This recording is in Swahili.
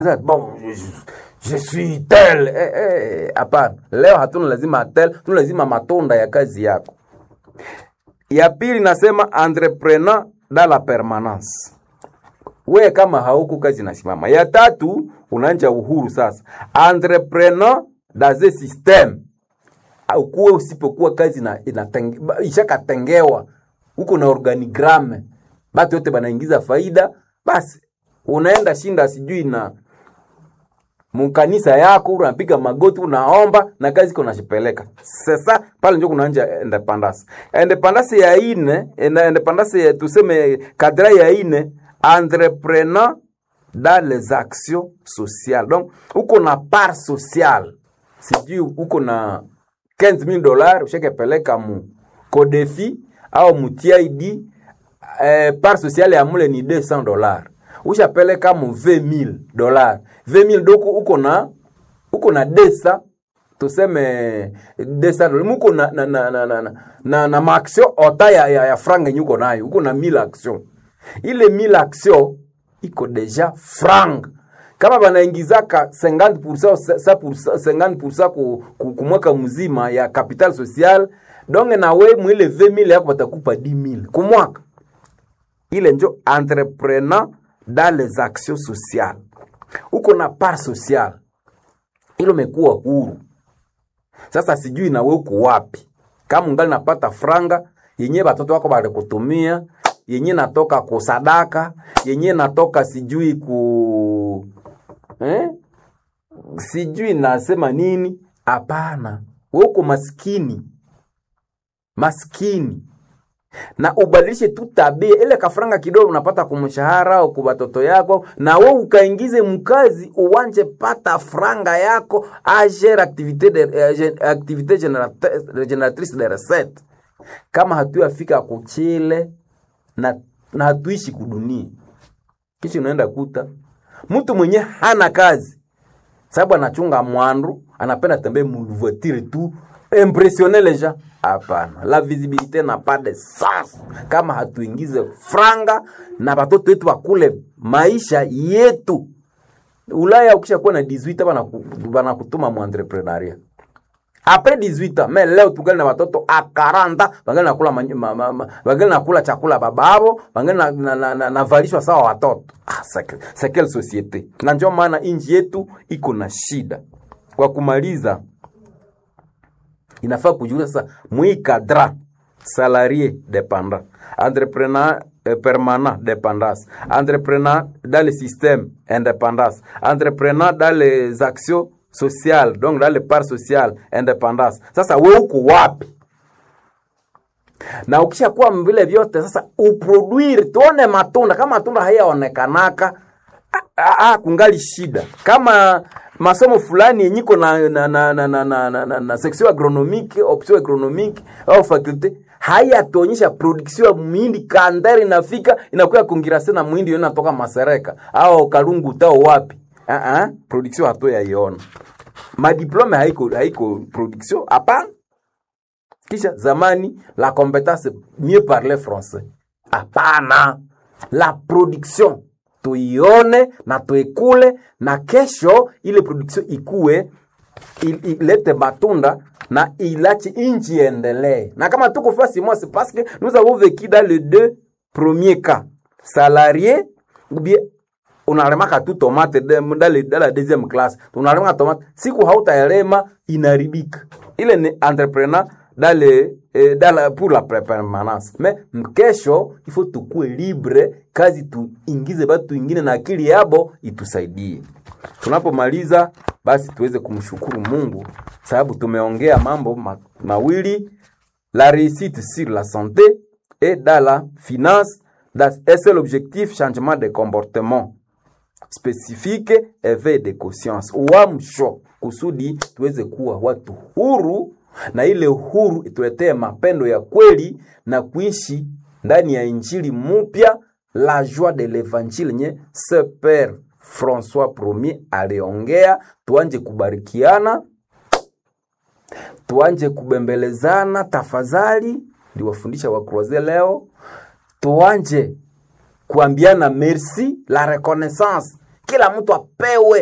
bon je, je suis tel eh, eh, hapana leo hatuna lazima tel tuna lazima matunda ya kazi yako ya pili nasema entrepreneur dans la permanence we kama hauku kazi nasimama ya tatu unaanja uhuru sasa entrepreneur dans un système ukuwe usipokuwa kazi na inatenge, ishakatengewa huko na organigramme batu yote banaingiza faida basi unaenda shinda sijui na mkanisa yako unapiga magoti unaomba na kazi iko nashipeleka sasa pale njo kunaanja independence independence ya ine ina- independence ya tuseme kadra ya ine entrepreneur dans les actions sociales donc uko na part sociale sijui uko na 15000 dollars ushakepeleka mu kodefi au mu TID eh, part sociale ya mule ni 200 dollars ushapeleka mu 20000 dollars 20000 doko uko na uko na desa tuseme desa muko na na na na na, na, na, na maaction ota ya, ya, ya franga yenye uko nayo uko na 1000 action ile 1000 action iko deja franga kama banaingizaka 50% sa- 50% ku, ku, ku mwaka mzima ya capital social donge na we mwile 20000 yako batakupa 10000 ku mwaka ile njo entrepreneur dans les actions sociales uko na part sociale ilo mekuwa huru sasa sijui na we uko wapi kama ungali napata franga yenye batoto wako balikutumia yenye natoka kusadaka yenye natoka sijui ku eh? sijui nasema nini hapana we uko maskini maskini na ubadilishe tu tabia ile kafranga kidogo unapata kumshahara au kwa watoto yako na we ukaingize mkazi uwanje pata franga yako agere activité de, eh, gen- activité générate- génératrice de recette kama hatuyafika kuchile na, na hatuishi kudunia kisha unaenda kuta mtu mwenye hana kazi sababu anachunga mwandu anapenda tembee mvoitire tu impressionner les gens hapana la visibilité n'a pas de sens kama hatuingize franga na batoto wetu bakule maisha yetu ulaya ukishakuwa na 18 bana- banakutuma mu entrepreneuria apres 18 ans mais leo tungali na watoto a 40 bangali nakula manyu- ma, ma, ma, bangali nakula chakula bababo bangali na, na, na, na, navalishwa sawa watoto ah, c'est- c'est quelle société na ndio maana inji yetu iko na shida kwa kumaliza inafaa kujiuliza sasa mwi cadra salarié dépendant entrepreneur eh, permanent dépendance entrepreneur dans le système indépendance entrepreneur dans les actions sociales donc dans les parts sociales indépendance sasa we uko wapi na ukishakuwa vile vyote sasa uproduire tuone matunda kama matunda hayaonekanaka ah, ah, ah, kungali shida kama masomo fulani yenyiko na, na, na, na, na, na, na, na, na section agronomique option agronomique au faculté hayatuonyesha production ya muhindi kandari inafika inakuya kongirase na muhindi yo inatoka masereka au kalungu tao wapi uh -uh, production hatu yaiona madiplome haiko haiko production hapana kisha zamani la compétence mieux parler français hapana la production tuione na tuikule na kesho ile production ikue il- ilete matunda na ilache inchi iendelee na kama tuko fasi moi c'est parce que nous avons vécu dans les deux premiers cas salarié ou bien unalemaka tu tomate de- dans le- dans la deuxième classe unalemaka tomate siku hautaelema inaribika ile ni entrepreneur dans le, eh, dans la, pour la pre- permanence mais mkesho ifo tukue libre kazi tuingize batu ingine na akili yabo itusaidie tunapomaliza basi tuweze kumshukuru mungu sababu tumeongea mambo ma, mawili la réussite sur la santé et dans la finance dans un seul objectif changement de comportement spécifique éveil de conscience uamsho kusudi tuweze kuwa watu huru na ile huru ituletee mapendo ya kweli na kuishi ndani ya injili mupya la joie de l'évangile nye se père françois premier aliongea tuanje kubarikiana tuanje kubembelezana tafadhali ndiwafundisha wakroze leo tuanje kuambiana merci la reconnaissance kila mtu apewe